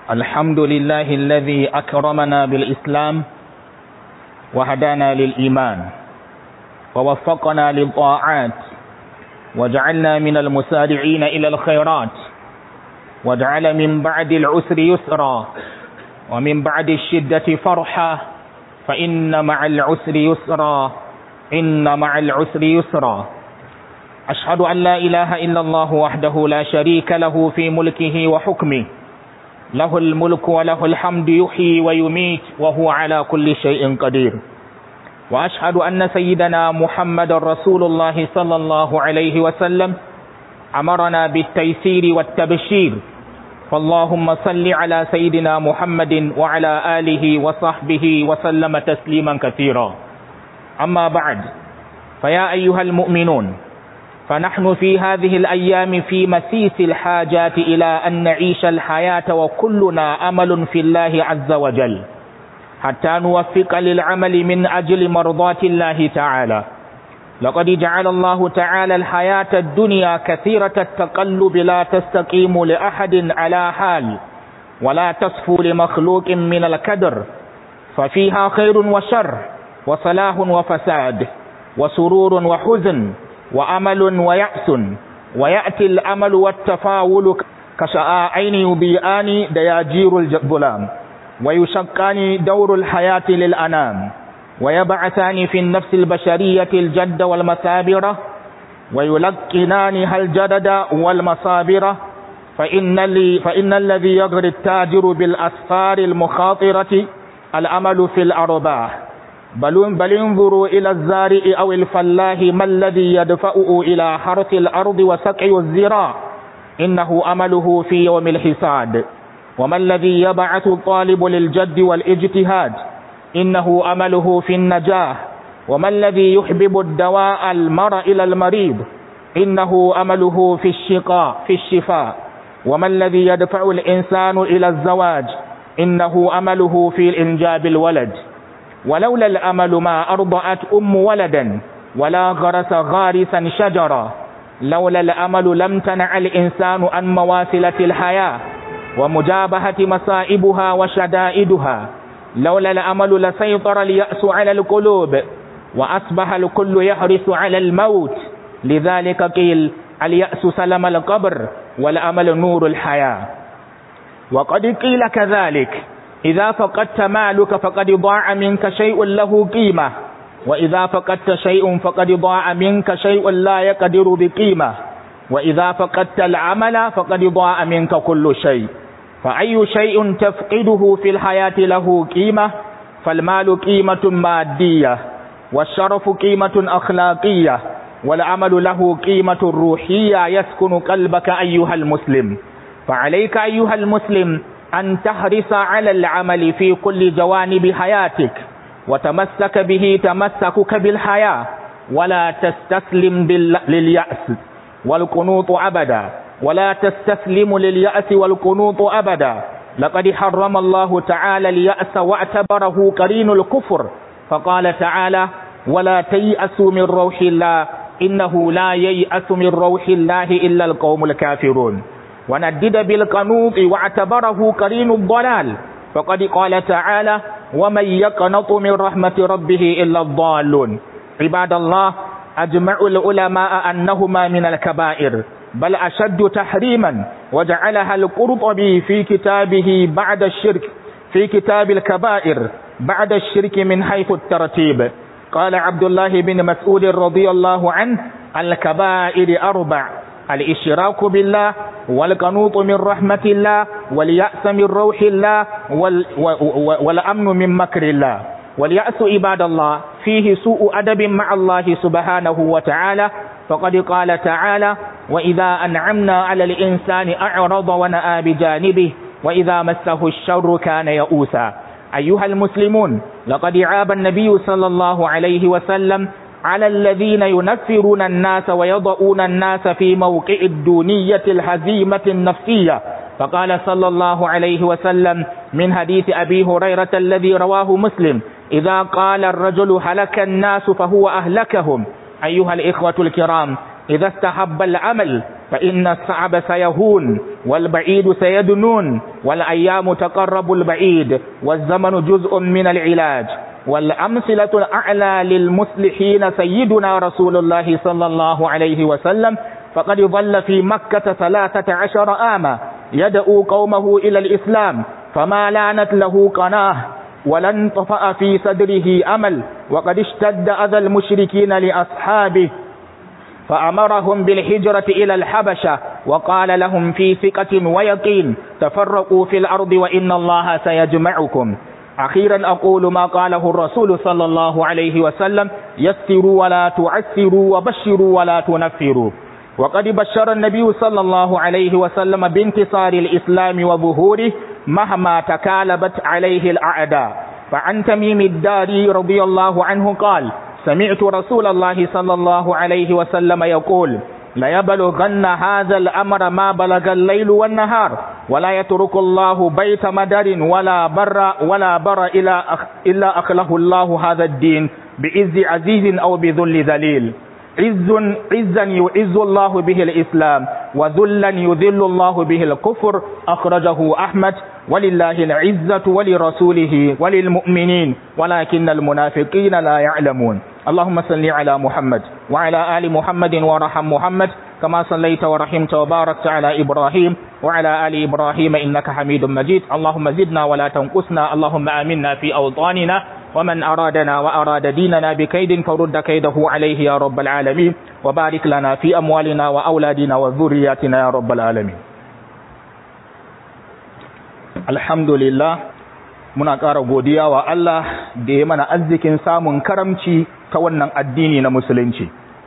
الحمد لله الذي أكرمنا بالإسلام وهدانا للإيمان ووفقنا للطاعات وجعلنا من المسارعين إلى الخيرات وجعل من بعد العسر يسرا ومن بعد الشدة فرحا فإن مع العسر يسرا إن مع العسر يسرا أشهد أن لا إله إلا الله وحده لا شريك له في ملكه وحكمه له الملك وله الحمد يحيي ويميت وهو على كل شيء قدير وأشهد أن سيدنا محمد رسول الله صلى الله عليه وسلم أمرنا بالتيسير والتبشير فاللهم صل على سيدنا محمد وعلى آله وصحبه وسلم تسليما كثيرا أما بعد فيا أيها المؤمنون فنحن في هذه الأيام في مسيس الحاجات إلى أن نعيش الحياة وكلنا أمل في الله عز وجل حتى نوفق للعمل من أجل مرضاة الله تعالى لقد جعل الله تعالى الحياة الدنيا كثيرة التقلب لا تستقيم لأحد على حال ولا تصفو لمخلوق من الكدر ففيها خير وشر وصلاح وفساد وسرور وحزن وأمل ويأس ويأتي الأمل والتفاول كشعاعين يضيئان دياجير الظلام ويشقان دور الحياة للأنام ويبعثان في النفس البشرية الجد والمثابرة ويلقنانها الجدد والمصابرة فإن, اللي فإن الذي يغري التاجر بالأسفار المخاطرة الأمل في الأرباح بل, بل انظروا إلى الزارع أو الفلاح ما الذي يدفعه إلى حرث الأرض وسقي الزراع إنه أمله في يوم الحساد وما الذي يبعث الطالب للجد والاجتهاد إنه أمله في النجاح وما الذي يحبب الدواء المرء إلى المريض إنه أمله في الشقاء في الشفاء وما الذي يدفع الإنسان إلى الزواج إنه أمله في الإنجاب الولد ولولا الأمل ما أرضعت أم ولدا ولا غرس غارسا شجرا لولا الأمل لم تنع الإنسان عن مواصلة الحياة ومجابهة مصائبها وشدائدها لولا الأمل لسيطر اليأس على القلوب وأصبح الكل يحرص على الموت لذلك قيل اليأس سلم القبر والأمل نور الحياة وقد قيل كذلك إذا فقدت مالك فقد ضاع منك شيء له قيمة وإذا فقدت شيء فقد ضاع منك شيء لا يقدر بقيمة وإذا فقدت العمل فقد ضاع منك كل شيء فأي شيء تفقده في الحياة له قيمة فالمال قيمة مادية والشرف قيمة أخلاقية والعمل له قيمة روحية يسكن قلبك أيها المسلم فعليك أيها المسلم أن تحرص على العمل في كل جوانب حياتك وتمسك به تمسكك بالحياة ولا تستسلم لليأس والقنوط أبدا ولا تستسلم لليأس والقنوط أبدا لقد حرم الله تعالى اليأس واعتبره قرين الكفر فقال تعالى ولا تيأسوا من روح الله إنه لا ييأس من روح الله إلا القوم الكافرون وندد بالقنوط واعتبره قرين الضلال فقد قال تعالى ومن يقنط من رحمة ربه إلا الضالون عباد الله أجمع العلماء أنهما من الكبائر بل أشد تحريما وجعلها القرطبي في كتابه بعد الشرك في كتاب الكبائر بعد الشرك من حيث الترتيب قال عبد الله بن مسعود رضي الله عنه الكبائر أربع الإشراك بالله والقنوط من رحمة الله واليأس من روح الله وال والأمن من مكر الله واليأس عباد الله فيه سوء أدب مع الله سبحانه وتعالى فقد قال تعالى وإذا أنعمنا على الإنسان أعرض ونأى بجانبه وإذا مسه الشر كان يئوسا أيها المسلمون لقد عاب النبي صلى الله عليه وسلم على الذين ينفرون الناس ويضعون الناس في موقع الدونية الهزيمة النفسية فقال صلى الله عليه وسلم من حديث أبي هريرة الذي رواه مسلم إذا قال الرجل هلك الناس فهو أهلكهم أيها الإخوة الكرام إذا استحب العمل فإن الصعب سيهون والبعيد سيدنون والأيام تقرب البعيد والزمن جزء من العلاج والأمثلة الأعلى للمصلحين سيدنا رسول الله صلى الله عليه وسلم فقد ظل في مكة ثلاثة عشر آما يدعو قومه إلى الإسلام فما لانت له قناه ولن طفأ في صدره أمل وقد اشتد أذى المشركين لأصحابه فأمرهم بالهجرة إلى الحبشة وقال لهم في ثقة ويقين تفرقوا في الأرض وإن الله سيجمعكم أخيرا أقول ما قاله الرسول صلى الله عليه وسلم يسروا ولا تعسروا وبشروا ولا تنفروا وقد بشر النبي صلى الله عليه وسلم بانتصار الإسلام وظهوره مهما تكالبت عليه الأعداء فعن تميم الداري رضي الله عنه قال سمعت رسول الله صلى الله عليه وسلم يقول ليبلغن هذا الأمر ما بلغ الليل والنهار ولا يترك الله بيت مدر ولا بر ولا بر إلا, أخ إلا أخله الله هذا الدين بعز عزيز أو بذل ذليل عز عزا يعز الله به الإسلام وذلا يذل الله به الكفر أخرجه أحمد ولله العزة ولرسوله وللمؤمنين ولكن المنافقين لا يعلمون اللهم صل على محمد وعلى آل محمد ورحم محمد كما صليت ورحمت وباركت على إبراهيم وعلى آل إبراهيم إنك حميد مجيد اللهم زدنا ولا تنقصنا اللهم آمنا في أوطاننا ومن أرادنا وأراد ديننا بكيد فرد كيده عليه يا رب العالمين وبارك لنا في أموالنا وأولادنا وذرياتنا يا رب العالمين الحمد لله muna ƙara godiya wa Allah da ya mana arzikin samun karamci ta wannan addini na musulunci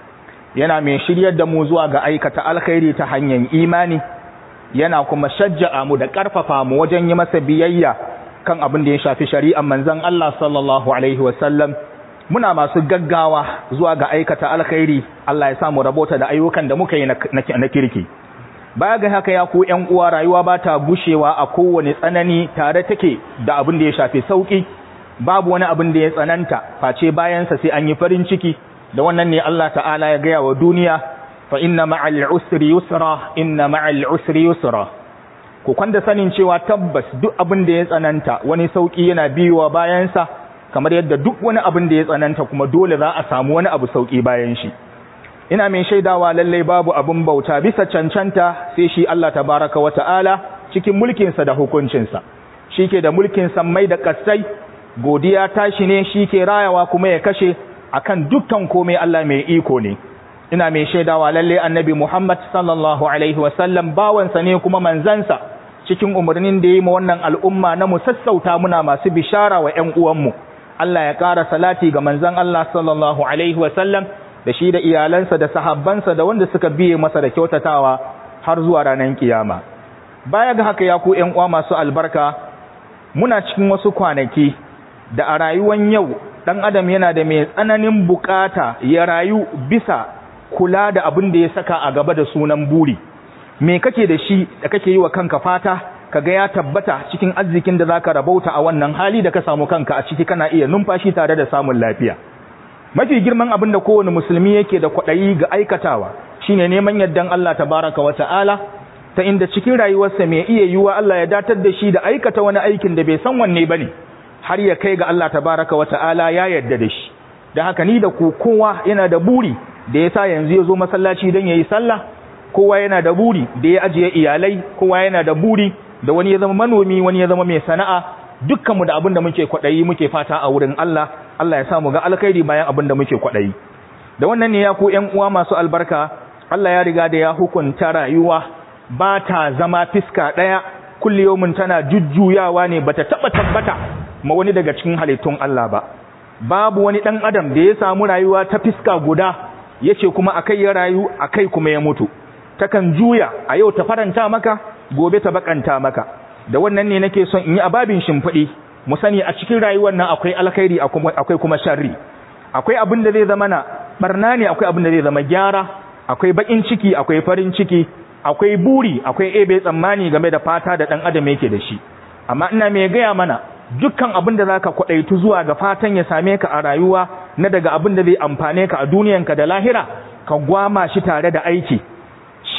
yana mai shiryar da mu zuwa ga aikata alkhairi ta hanyar imani yana kuma shajja'a mu da ƙarfafa mu wajen yi masa biyayya kan abin da ya shafi shari'ar manzon Allah sallallahu alaihi wasallam muna masu gaggawa zuwa ga aikata alkhairi Allah ya samu rabota da ayyukan da muka yi na kirki baya ga haka ya ku ƴan uwa rayuwa ba ta gushewa a kowane tsanani tare take da abin da ya shafi sauki babu wani abin da ya tsananta face bayansa sai an yi farin ciki da wannan ne Allah ta'ala ya gaya wa duniya fa inna ma'al usri yusra inna ma'al usri yusra ku kwanda sanin cewa tabbas duk abin da ya tsananta wani sauki yana biyowa bayansa kamar yadda duk wani abin da ya tsananta kuma dole za a samu wani abu sauki bayan shi ina mai shaidawa lallai babu abin bauta bisa cancanta sai shi Allah tabaraka wa ta'ala cikin mulkinsa da hukuncinsa shi ke da mulkin sammai da kasai godiya tashi ne shi ke rayawa kuma ya kashe akan dukkan komai Allah mai iko ne ina mai shaidawa lallai annabi Muhammad sallallahu alaihi wasallam bawansa ne kuma manzansa cikin umarnin da yi ma wannan al'umma na mu sassauta muna masu bishara wa ‘yan uwanmu Allah ya ƙara salati ga manzan Allah sallallahu alaihi wasallam da shi da iyalansa da sahabbansa da wanda suka biye masa da kyautatawa har zuwa ranar kiyama baya ga haka ya ku ƴan uwa masu albarka muna cikin wasu kwanaki da a rayuwan yau dan adam yana da mai tsananin bukata ya rayu bisa kula da abin da ya saka a gaba da sunan buri me kake da shi da kake yi wa kanka fata kaga ya tabbata cikin arzikin da zaka rabauta a wannan hali da ka samu kanka a ciki kana iya numfashi tare da samun lafiya mafi girman abin da kowane musulmi yake da kwaɗayi ga aikatawa shine neman yardan Allah tabaraka wa ta'ala ta inda cikin rayuwarsa mai iya yiwuwa Allah ya datar da shi da aikata wani aikin da bai san wanne bane har ya kai ga Allah tabaraka wa ta'ala ya yarda da shi da haka ni da ku kowa yana da buri da yasa yanzu ya zo masallaci don yayi sallah kowa yana da buri da ya ajiye iyalai kowa yana da buri da wani ya zama manomi wani ya zama mai sana'a dukkanmu da abin da muke kwaɗayi muke fata a wurin Allah Allah ya samu ga alkhairi bayan abin da muke kwaɗayi da wannan ne ya ku ƴan uwa masu albarka Allah ya riga da ya hukunta rayuwa ba ta zama fiska ɗaya kulli yawmin tana jujjuyawa ne bata taba tabbata ma wani daga cikin halittun Allah ba babu wani dan adam da ya samu rayuwa ta fiska guda yace kuma akai ya rayu akai kuma ya mutu takan juya a yau ta faranta maka gobe ta bakanta maka da wannan ne nake son in yi ababin shimfiɗi mu sani a cikin rayuwar nan akwai alkhairi akwai kuma sharri akwai abin da zai zama na barna ne akwai abin da zai zama gyara akwai bakin ciki akwai farin ciki akwai buri akwai ebe tsammani game da fata da dan adam yake da shi amma ina mai gaya mana dukkan abin da zaka kwadaitu zuwa ga fatan ya same ka a rayuwa na daga abin da zai amfane ka a duniyanka da lahira ka gwama shi tare da aiki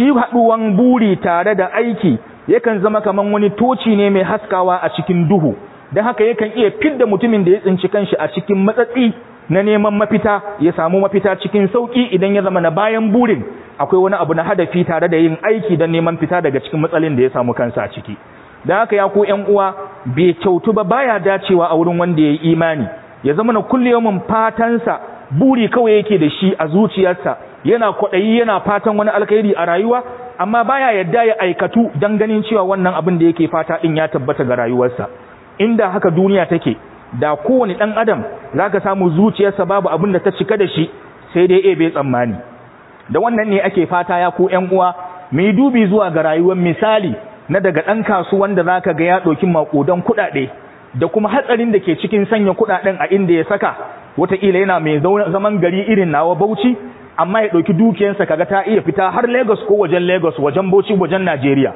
shi haɗuwan buri tare da aiki yakan zama kaman wani toci ne mai haskawa a cikin duhu don haka yakan iya fidda mutumin da ya tsinci kanshi a cikin matsatsi na neman mafita ya samu mafita cikin sauki idan ya zama na bayan burin akwai wani abu na hadafi tare da yin aiki don neman fita daga cikin matsalin da ya samu kansa a ciki da haka ya ku ƴan uwa bai kyautu ba baya dacewa a wurin wanda ya yi imani ya zama na kulle fatansa buri kawai yake da shi a zuciyarsa yana kwaɗayi yana fatan wani alkhairi a rayuwa amma baya yadda ya aikatu don ganin cewa wannan abin da yake fata din ya tabbata ga rayuwarsa inda haka duniya take da kowane ɗan adam zaka samu zuciyarsa babu abin da ta cika da shi sai dai ebe tsammani da wannan ne ake fata ya ku ƴan uwa mu yi dubi zuwa ga rayuwar misali na daga ɗan kasuwan da zaka ga ya ɗauki maƙudan kuɗaɗe da kuma hatsarin da ke cikin sanya kuɗaɗen a inda ya saka wataƙila yana mai zaman gari irin nawa bauchi amma ya ɗauki dukiyarsa kaga ta iya fita har Lagos ko wajen Lagos wajen Bauchi wajen Najeriya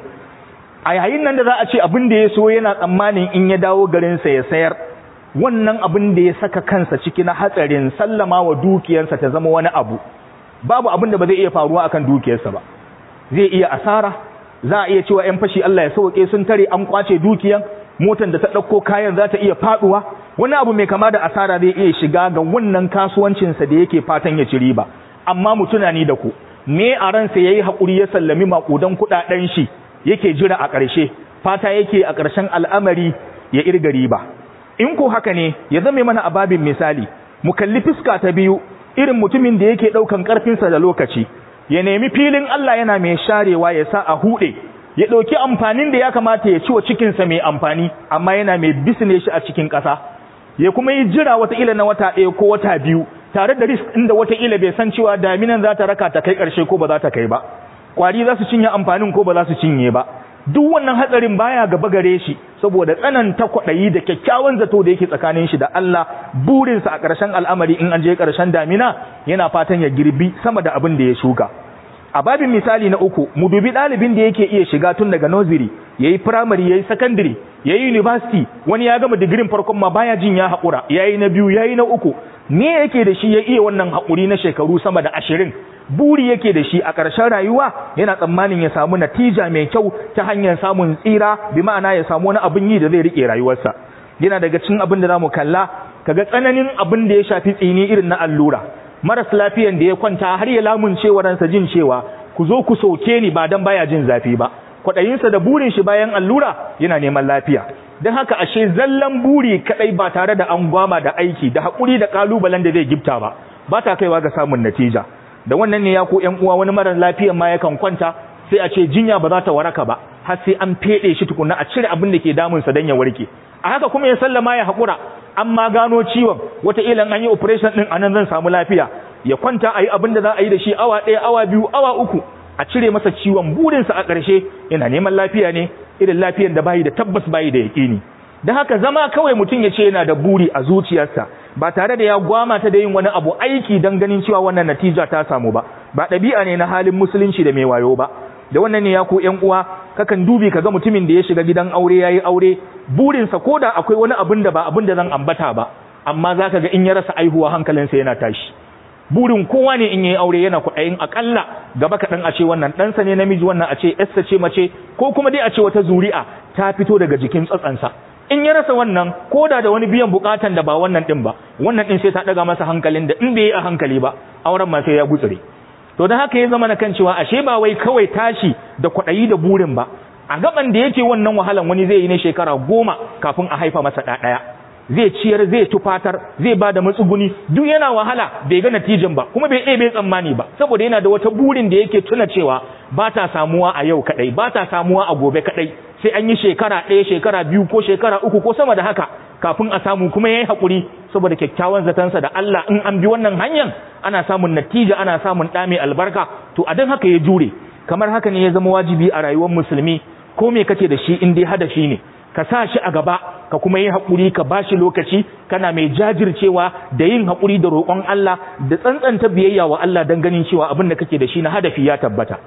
a yayin nan da za a ce abin da ya so yana tsammanin in ya dawo garinsa ya sayar wannan abin da ya saka kansa ciki na hatsarin sallama wa dukiyarsa ta zama wani abu babu abin da ba zai iya faruwa akan dukiyarsa ba zai iya asara za a iya cewa yan fashi Allah ya sauke sun tare an kwace dukiyan motar da ta ɗauko kayan za ta iya faɗuwa wani abu mai kama da asara zai iya shiga ga wannan kasuwancinsa da yake fatan ya ci riba amma mu tunani da ku me a ransa yayi hakuri ya sallami makudan kudaden shi yake jira a ƙarshe fata yake a ƙarshen al'amari ya irga riba in ko haka ne ya zame mana ababin misali mu kalli fuska ta biyu irin mutumin da yake daukan karfinsa da lokaci ya nemi filin Allah yana mai sharewa ya sa a hude ya dauki amfanin da ya kamata ya ci wa cikinsa mai amfani amma yana mai bisne shi a cikin ƙasa ya kuma yi jira wata ila na wata ɗaya ko wata biyu tare da risk inda wataƙila bai san cewa daminan za ta raka ta kai ƙarshe ko ba za ta kai ba ƙwari za su cinye amfanin ko ba za su cinye ba duk wannan hatsarin baya gaba gare shi saboda tsananta kwaɗayi da kyakkyawan zato da yake tsakanin shi da Allah burinsa a ƙarshen al'amari in an je ƙarshen damina yana fatan ya girbi sama da abin da ya shuka a babin misali na uku mu dubi ɗalibin da yake iya shiga tun daga nursery yayi primary yayi secondary yayi university wani ya gama digirin farkon ma baya jin ya haƙura yayi na biyu yayi na uku me yake da shi ya iya wannan haƙuri na shekaru sama da ashirin buri yake da shi a ƙarshen rayuwa yana tsammanin ya samu natija mai kyau ta hanyar samun tsira bi ma'ana ya samu wani abin yi da zai riƙe rayuwarsa yana daga cikin abin da zamu kalla kaga tsananin abin da ya shafi tsini irin na allura maras lafiyan da ya kwanta har ya lamunce ransa jin cewa ku zo ku soke ni ba dan baya jin zafi ba kwaɗayinsa da burin shi bayan allura yana neman lafiya don haka ashe zallan buri kadai ba tare da an gwama da aiki da haƙuri da ƙalubalen da zai gifta ba ba ta kaiwa ga samun natija da wannan ne ya ko ƴan uwa wani marar lafiyan ma yakan kwanta sai a ce jinya ba za ta waraka ba har sai an fede shi tukunna a cire abin da ke damunsa don ya warke a haka kuma ya sallama ya haƙura an ma gano ciwon wataƙila an yi operation ɗin anan zan samu lafiya ya kwanta a yi abin da za a yi da shi awa ɗaya awa biyu awa uku a cire masa ciwon burinsa a ƙarshe yana neman lafiya ne irin lafiyan da bayi da tabbas bayi da yaƙini da haka zama kawai mutum ya ce yana da buri a zuciyarsa ba tare da ya gwama ta da yin wani abu aiki don ganin cewa wannan natija ta samu ba ba ɗabi'a ne na halin musulunci da mai wayo ba da wannan ne ya ko ƴan uwa kakan dubi kaga mutumin da ya shiga gidan aure yayi aure burinsa koda akwai wani abin da ba abin da zan ambata ba amma zaka ga in ya rasa aihuwa hankalinsa yana tashi burin kowa ne in yayi aure yana kuɗayin akalla gaba kaɗan a ce wannan ɗansa ne namiji wannan a ce yarsa ce mace ko kuma dai a ce wata zuri'a ta fito daga jikin tsatsansa in ya rasa wannan ko da da wani biyan bukatan da ba wannan din ba wannan din sai ta daga masa hankalin da in bai yi a hankali ba auren ma sai ya gutsure to da haka ya zama na kan cewa ashe ba wai kawai tashi da kwaɗayi da burin ba a gaban da yake wannan wahalan wani zai yi ne shekara goma kafin a haifa masa ɗaya zai ciyar zai tufatar zai ba da matsuguni duk yana wahala bai ga natijan ba kuma bai ɗaya bai tsammani ba saboda yana da wata burin da yake tuna cewa ba ta samuwa a yau kaɗai ba ta samuwa a gobe kaɗai sai an yi shekara ɗaya shekara biyu ko shekara uku ko sama da haka kafin a samu kuma ya yi haƙuri saboda kyakkyawan zatansa da Allah in an bi wannan hanyar ana samun natija ana samun ɗa mai albarka to a don haka ya jure kamar haka ne ya zama wajibi a rayuwar musulmi ko me kake da shi in dai hadafi ne ka sa shi a gaba ka kuma yi haƙuri ka ba shi lokaci kana mai jajircewa da yin haƙuri da roƙon Allah da tsantsanta biyayya wa Allah don ganin cewa abin da kake da shi na hadafi ya tabbata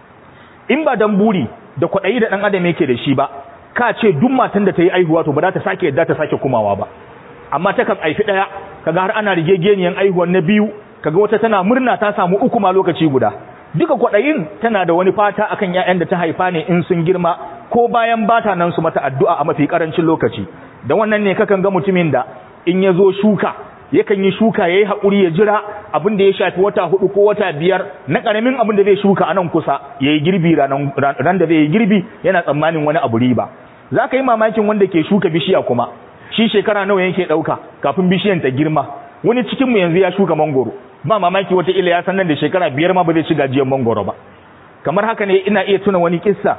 in ba dan buri da kwaɗayi da ɗan adam yake da shi ba ka ce duk matan da ta yi aihuwa to ba za ta sake yadda ta sake kumawa ba amma ta kan aifi ɗaya kaga har ana rigegeniyan aihuwar na biyu kaga wata tana murna ta samu uku ma lokaci guda duka kwaɗayin tana da wani fata akan ƴaƴan da ta haifa ne in sun girma ko bayan bata nan su mata addu'a a mafi karancin lokaci da wannan ne kakan ga mutumin da in ya zo shuka yakan yi shuka yayi haƙuri ya jira abin da ya shafi wata hudu ko wata biyar na ƙaramin abin da zai shuka a nan kusa yayi girbi ran da zai yi girbi yana tsammanin wani abu riba za ka yi mamakin wanda ke shuka bishiya kuma shi shekara nawa yake ɗauka kafin bishiyan ta girma wani cikinmu yanzu ya shuka mangoro ba mamaki wata ila ya san nan da shekara biyar ma ba zai ci gajiyar mangoro ba kamar haka ne ina iya tuna wani kissa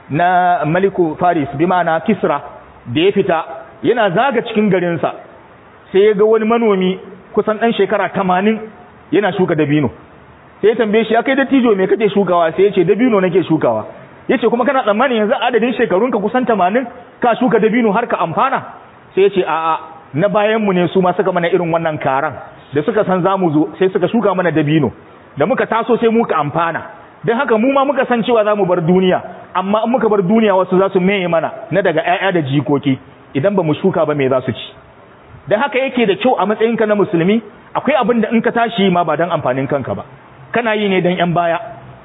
na maliku faris bi ma'ana kisra da ya fita yana zaga cikin garinsa sai ya ga wani manomi kusan ɗan shekara tamanin yana shuka dabino sai ya tambaye shi ya kai dattijo me kake shukawa sai ya ce dabino nake shukawa ya ce kuma kana tsammanin yanzu adadin shekarunka kusan tamanin ka shuka dabino har ka amfana sai ya ce a'a na bayanmu ne su ma suka mana irin wannan karan da suka san za mu zo sai suka shuka mana dabino da muka taso sai muka amfana don haka mu ma muka san cewa za mu bar duniya amma in muka bar duniya wasu za su meye mana na daga 'ya'ya da jikoki idan ba mu shuka ba me za su ci don haka yake da kyau a matsayinka na musulmi akwai abin da in ka tashi ma ba don amfanin kanka ba kana yi ne don 'yan baya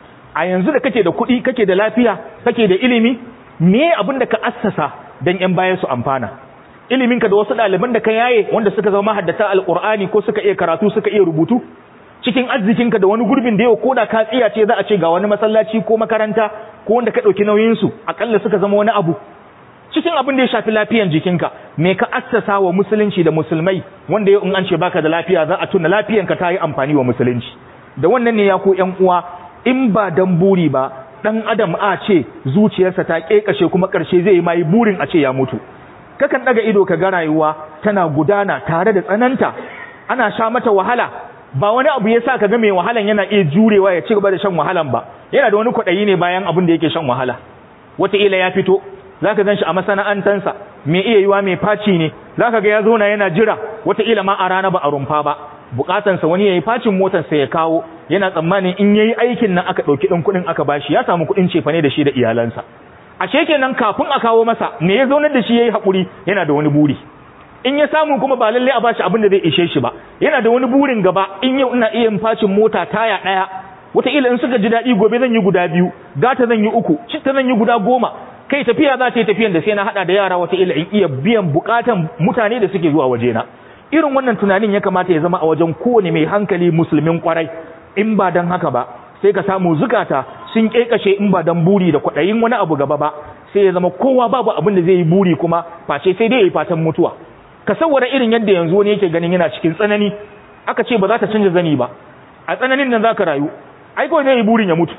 a yanzu da kake da kuɗi kake da lafiya kake da ilimi me abin da ka assasa don 'yan baya su amfana iliminka da wasu ɗaliban da ka yaye wanda suka zama haddata alƙur'ani ko suka iya karatu suka iya rubutu cikin arzikinka da wani gurbin da yau ko da ka tsiya ce za a ce ga wani masallaci ko makaranta ko wanda ka ɗauki nauyinsu aƙalla suka zama wani abu cikin abin da ya shafi lafiyan jikinka me ka assasa wa musulunci da musulmai wanda yau in an ce baka da lafiya za a tuna lafiyanka ta yi amfani wa musulunci da wannan ne ya ko ƴan uwa in ba dan buri ba dan adam a ce zuciyarsa ta kekashe kuma ƙarshe zai yi mai burin a ce ya mutu kakan daga ido ka ga rayuwa tana gudana tare da tsananta ana sha mata wahala ba wani abu yasa ka ga mai wahalan yana iya jurewa ya ci gaba da shan wahalan ba yana da wani kwaɗayi ne bayan abin da yake shan wahala wataƙila ya fito zaka gan shi a masana'antansa mai iya yiwa mai faci ne zaka ga ya zo na yana jira wataƙila ma a rana ba a rumfa ba bukatansa wani yayi facin motarsa ya kawo yana tsammanin in yayi aikin nan aka ɗauki ɗin kuɗin aka bashi ya samu kuɗin cefane da shi da iyalansa ashe kenan kafin a kawo masa me ya zaunar da shi yayi hakuri yana da wani buri in ya samu kuma ba lalle a bashi abin da zai ishe shi ba yana da wani burin gaba in yau ina iya facin mota taya daya wataƙila in suka ji daɗi gobe zan yi guda biyu gata zan yi uku citta zan yi guda goma kai tafiya za ta yi tafiyan da sai na haɗa da yara wataƙila in iya biyan buƙatan mutane da suke zuwa wajena irin wannan tunanin ya kamata ya zama a wajen kowane mai hankali musulmin kwarai in ba don haka ba sai ka samu zukata sun kekashe in ba dan buri da kwaɗayin wani abu gaba ba sai ya zama kowa babu abin da zai yi buri kuma face sai dai ya yi fatan mutuwa ka saboda irin yadda yanzu wani yake ganin yana cikin tsanani aka ce ba za ta canza zani ba a tsananin nan za ka rayu ai kawai zai yi burin ya mutu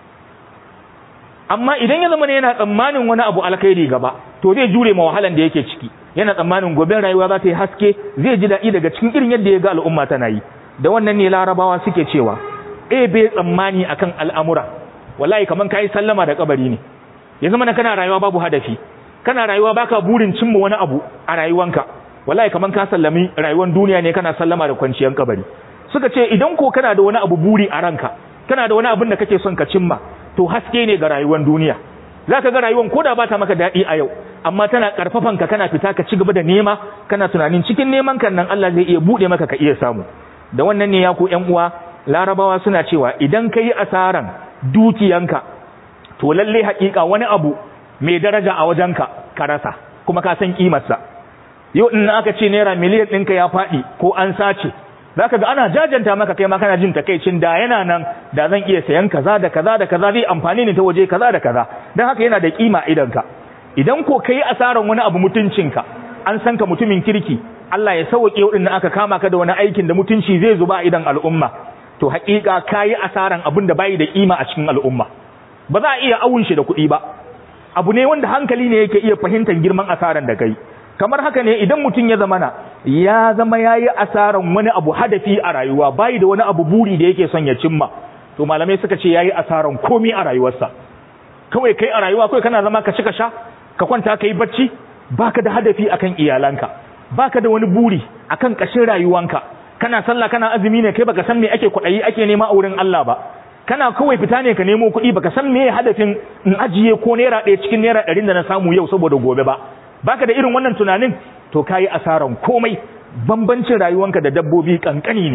amma idan ya zama ne yana tsammanin wani abu alkhairi gaba to zai jure ma wahalan da yake ciki yana tsammanin gobe rayuwa za ta yi haske zai ji daɗi daga cikin irin yadda ya ga al'umma tana yi da wannan ne larabawa suke cewa e bai tsammani akan al'amura wallahi kaman kai sallama da kabari ne ya zama kana rayuwa babu hadafi kana rayuwa baka burin cimma wani abu a rayuwanka wallahi kaman ka sallami rayuwar duniya ne kana sallama da kwanciyar kabari suka ce idan ko kana da wani abu buri a ranka kana da wani abin da kake son ka cimma to haske ne ga rayuwar duniya zaka ga rayuwar koda ba ta maka daɗi a yau amma tana karfafan ka kana fita ka ci gaba da nema kana tunanin cikin neman kan nan Allah zai iya bude maka ka iya samu da wannan ne ya ku ƴan uwa larabawa suna cewa idan ka yi asaran dukiyanka to lalle haƙiƙa wani abu mai daraja a wajenka ka rasa kuma ka san ƙimarsa yau in aka ce naira miliyan ɗinka ya faɗi ko an sace za ka ga ana jajanta maka kai ma kana jin takaicin da yana nan da zan iya sayan kaza da kaza da kaza zai amfani ne ta waje kaza da kaza don haka yana da ƙima idanka idan ko ka yi asaran wani abu mutuncinka an san ka mutumin kirki Allah ya sauke waɗanda aka kama ka da wani aikin da mutunci zai zuba a idan al'umma to haƙiƙa kayi asaran abin da bai da kima a cikin al'umma ba za a iya awun shi da kuɗi ba abu ne wanda hankali ne yake iya fahimtar girman asaran da kai kamar haka ne idan mutum ya zamana ya zama yayi asaran wani abu hadafi a rayuwa bai da wani abu buri da yake son ya cimma to malamai suka ce yayi asaran komai a rayuwarsa kawai kai a rayuwa kawai kana zama ka ci ka sha ka kwanta kai bacci baka da hadafi akan iyalanka baka da wani buri akan kashin rayuwanka kana sallah kana azumi ne kai baka san me ake kuɗayi ake nema a wurin Allah ba kana kawai fita ne ka nemo kuɗi baka san me hadafin in ajiye ko naira ɗaya cikin naira ɗarin da na samu yau saboda gobe ba baka da irin wannan tunanin to kayi asaran komai bambancin rayuwanka da dabbobi kankani ne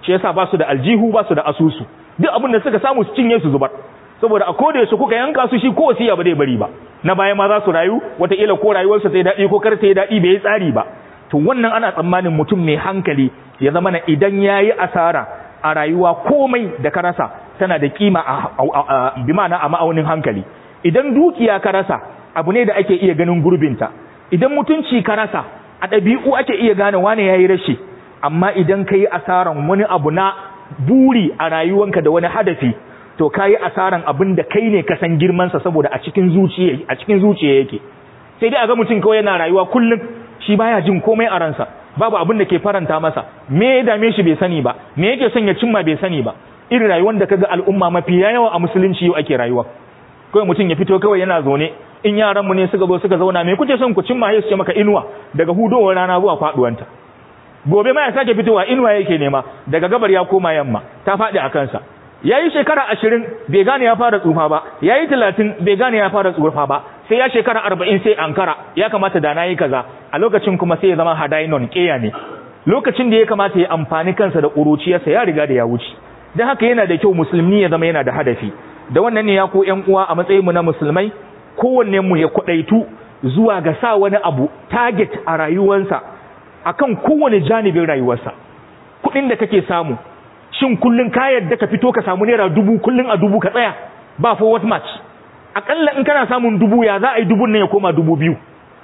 shi yasa ba su da aljihu ba su da asusu duk abin da suka samu su cinye su zubar saboda a koda yaushe kuka yanka su shi ko wasiya ba zai bari ba na baya ma za su rayu wataƙila ko rayuwarsa ta yi daɗi ko kar ta yi daɗi bai yi tsari ba to wannan ana tsammanin mutum mai hankali ya zama na idan ya yi asara a rayuwa komai da ka rasa tana da kima a bi ma'ana a ma'aunin hankali idan dukiya ka rasa abu ne da ake iya ganin gurbinta idan mutunci ka rasa a ɗabi'u ake iya gane wane ya yi rashi amma idan ka yi asaran wani abu na buri a rayuwanka da wani hadafi to ka yi asaran abin da kai ne ka san girmansa saboda a cikin zuciya a cikin zuciya yake sai dai a ga mutum kawai yana rayuwa kullum shi baya jin komai a ransa babu abin da ke faranta masa me ya dame shi bai sani ba me yake son ya cimma bai sani ba irin rayuwar da kaga al'umma mafi yawa a musulunci yau ake rayuwa kawai mutum ya fito kawai yana zaune in yaran mu ne suka zo suka zauna me kuke son ku cimma sai su ce maka inuwa daga hudowar rana zuwa faduwanta gobe ma ya sake fitowa inuwa yake nema daga gabar ya koma yamma ta faɗi a kansa yayi shekara ashirin bai gane ya fara tsufa ba yayi talatin bai gane ya fara tsufa ba sai ya shekara arba'in sai ankara ya kamata da na yi kaza a lokacin kuma sai ya zama hadainon ƙeya ne lokacin da ya kamata ya amfani kansa da ƙuruciyarsa ya riga da ya wuce don haka yana da kyau musulmi ya zama yana da hadafi da wannan ne ya ko ƴan uwa a matsayinmu na musulmai kowanne mu ya kwaɗaitu zuwa ga sa wani abu target a rayuwarsa akan kowane janibin rayuwarsa kuɗin da kake samu shin kullun ka yadda ka fito ka samu naira dubu kullun a dubu ka tsaya ba for what match akalla in kana samun dubu ya za a yi dubun nan ya koma dubu biyu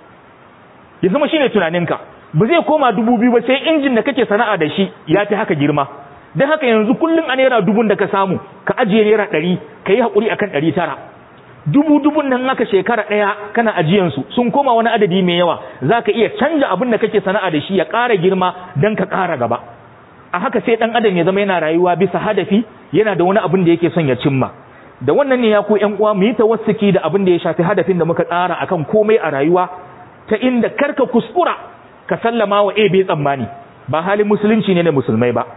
ya zama shine tunaninka ba zai koma dubu biyu ba sai injin da kake sana'a da shi ya fi haka girma don haka yanzu kullum a naira dubun da ka samu ka ajiye naira ɗari ka yi haƙuri akan ɗari tara dubu dubun nan haka shekara ɗaya kana ajiyansu sun koma wani adadi mai yawa za ka iya canja abin da kake sana'a da shi ya ƙara girma don ka ƙara gaba a haka sai ɗan adam ya zama yana rayuwa bisa hadafi yana da wani abin da yake son ya cimma da wannan ne ya ku ƴan uwa mu yi tawassiki da abin da ya shafi hadafin da muka tsara akan komai a rayuwa ta inda karka kuskura ka sallama wa ebe tsammani ba halin musulunci ne na musulmai ba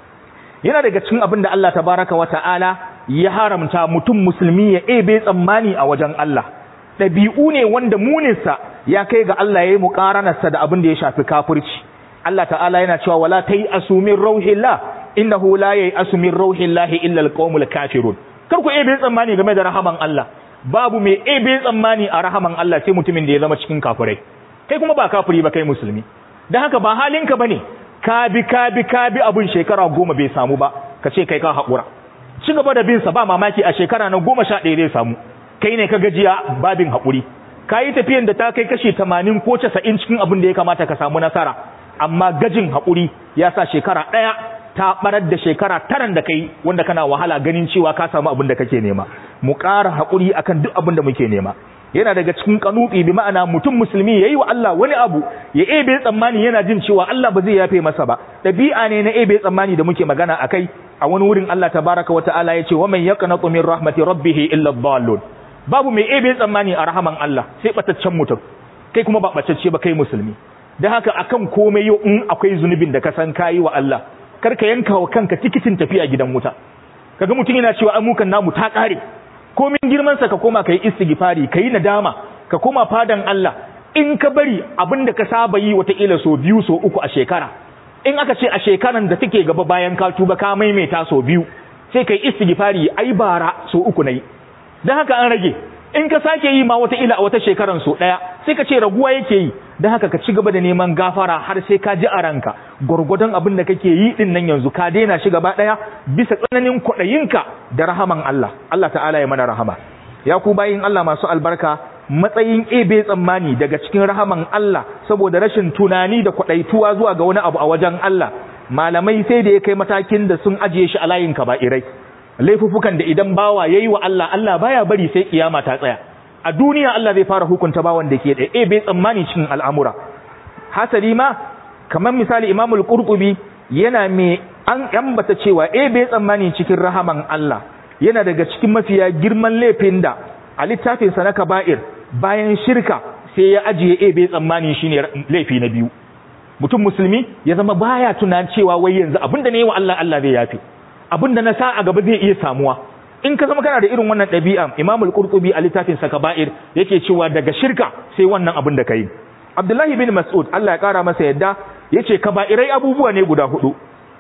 yana daga cikin abin da Allah tabaraka wa ta'ala ya haramta mutum musulmi ya ebe tsammani a wajen Allah ɗabi'u ne wanda muninsa ya kai ga Allah ya yi muƙaranarsa da abin da ya shafi kafirci Allah ta'ala yana cewa wala ta yi asumin rauhillah innahu la yayi asumin rauhillahi illa alqawmul kafirun kar ku ebe tsammani game da rahaman Allah babu mai ebe tsammani a rahaman Allah sai mutumin da ya zama cikin kafirai kai kuma ba kafiri ba kai musulmi dan haka ba halinka bane ka bi ka bi ka bi abun shekara goma bai samu ba ka ce kai ka haƙura ci gaba da bin sa ba mamaki a shekara na goma sha ɗaya zai samu kai ne ka gajiya babin haƙuri ka yi tafiyan da ta kai kashi tamanin ko casa'in cikin abin da ya kamata ka samu nasara amma gajin haƙuri ya sa shekara ɗaya ta barar da shekara taran da kai wanda kana wahala ganin cewa ka samu abin da kake nema mu ƙara haƙuri akan duk abin da muke nema yana daga cikin kanubi bi ma'ana mutum musulmi yayi wa Allah wani abu ya ebe tsammani yana jin cewa Allah ba zai yafe masa ba dabi'a ne na ebe tsammani da muke magana akai a wani wurin Allah tabaraka wata'ala yace wa man yaqnatu min rahmati rabbih illa dhallun babu mai ebe tsammani a rahaman Allah sai bataccen mutum kai kuma ba batacce ba kai musulmi dan haka akan komai yau in akwai zunubin da ka san kayi wa Allah kar ka yanka wa kanka tikitin tafiya gidan wuta kaga mutum yana cewa amukan namu ta kare komin girmansa ka koma ka yi istighfari ka yi nadama ka koma fadan Allah in ka bari abinda ka saba yi wataƙila so biyu so uku a shekara in aka ce a shekaran da take gaba bayan ka tuba ka maimaita so biyu sai ka yi istighfari ai bara so uku na yi don haka an rage in ka sake yi ma wataƙila a wata shekaran so ɗaya sai ka ce raguwa yake yi don haka ka ci gaba da neman gafara har sai ka ji a ranka gwargwadon abin da kake yi din nan yanzu ka daina shi gaba ɗaya bisa tsananin kwaɗayinka da rahaman Allah Allah ta'ala ya mana rahama ya ku bayin Allah masu albarka matsayin ebe tsammani daga cikin rahaman Allah saboda rashin tunani da kwaɗaituwa zuwa ga wani abu a wajen Allah malamai sai da ya kai matakin da sun ajiye shi a layin kaba'irai laifuffukan da idan bawa yayi wa Allah Allah baya bari sai kiyama ta tsaya a duniya Allah zai fara hukunta bawan da ke da e bai tsammani cikin al'amura hasali ma kamar misali Imam al-Qurtubi yana me an ambata cewa e bai tsammani cikin rahaman Allah yana daga cikin mafiya girman laifin da a littafin sa na kaba'ir bayan shirka sai ya ajiye e bai tsammani shine laifi na biyu mutum musulmi ya zama baya tunan cewa wai yanzu abinda ne wa Allah Allah zai yafi abinda na sa a gaba zai iya samuwa in ka zama kana da irin wannan ɗabi'a Imam al-Qurtubi a littafin sa Kaba'ir yake cewa daga shirka sai wannan abin da kai Abdullahi bin Mas'ud Allah ya kara masa yadda yace kaba'irai abubuwa ne guda hudu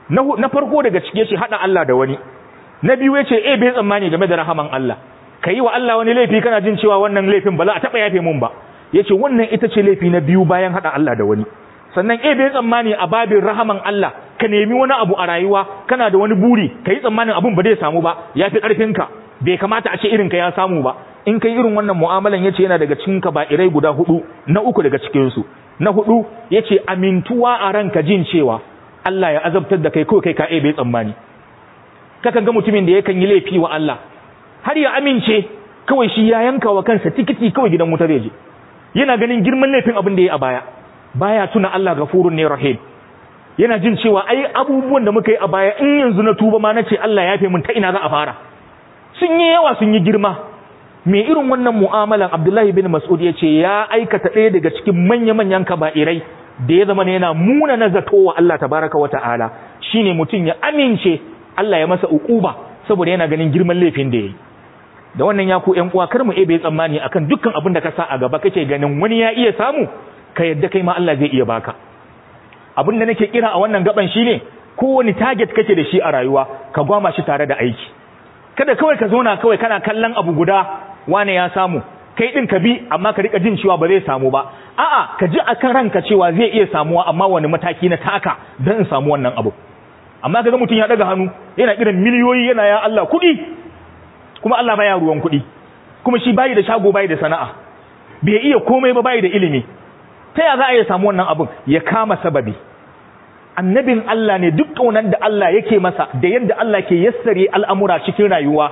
na farko daga cike ce hada Allah da wani na biyu yace eh bai tsammani game da rahaman Allah kai wa Allah wani laifi kana jin cewa wannan laifin ba za a taba yafe mun ba yace wannan ita ce laifi na biyu bayan hada Allah da wani sannan eh bai tsammani a babin rahaman Allah ka nemi wani abu a rayuwa kana da wani buri kai tsammanin abun ba zai samu ba yafi karfinka bai kamata a ce irin ka ya samu ba in kai irin wannan mu'amalan yace yana daga cikin irai guda hudu na uku daga cikin su na hudu yace amintuwa a ranka jin cewa Allah ya azabtar da kai kawai kai ka bai tsammani kakan ga mutumin da yakan yi laifi wa Allah har ya amince kawai shi ya yanka wa kansa tikiti kawai gidan wutar yaje yana ganin girman laifin abin da ya a baya baya tuna Allah gafurun ne rahim yana jin cewa ai abubuwan da muka yi a baya in yanzu na tuba ma nace Allah ya fi mun ta ina za a fara sun yi yawa sun yi girma me irin wannan mu'amalan Abdullahi bin Mas'ud ya ce ya aikata ɗaya daga cikin manya-manyan kaba'irai da ya zama yana muna na zato wa Allah tabaraka wa ta'ala shine mutum ya amince Allah ya masa ukuba saboda yana ganin girman laifin da yayi da wannan ya ku ƴan uwa kar mu ebe tsammani akan dukkan abin da ka sa a gaba kake ganin wani ya iya samu ka yadda kai ma Allah zai iya baka abin da nake kira a wannan gaban shine kowane target kake da shi a rayuwa ka gwama shi tare da aiki kada kawai ka zauna kawai kana kallon abu guda wane ya samu kai din ka bi amma ka rika jin cewa ba zai samu ba a'a ka ji akan ranka cewa zai iya samuwa amma wani mataki na taka don in samu wannan abu amma kaga mutum ya daga hannu yana kiran miliyoyi yana ya Allah kuɗi kuma Allah baya ruwan kuɗi kuma shi bayi da shago bayi da sana'a bai iya komai ba bayi da ilimi ta ya za a iya samu wannan abun ya kama sababi annabin Allah ne duk kaunan da Allah yake masa da yadda Allah ke yassare al'amura cikin rayuwa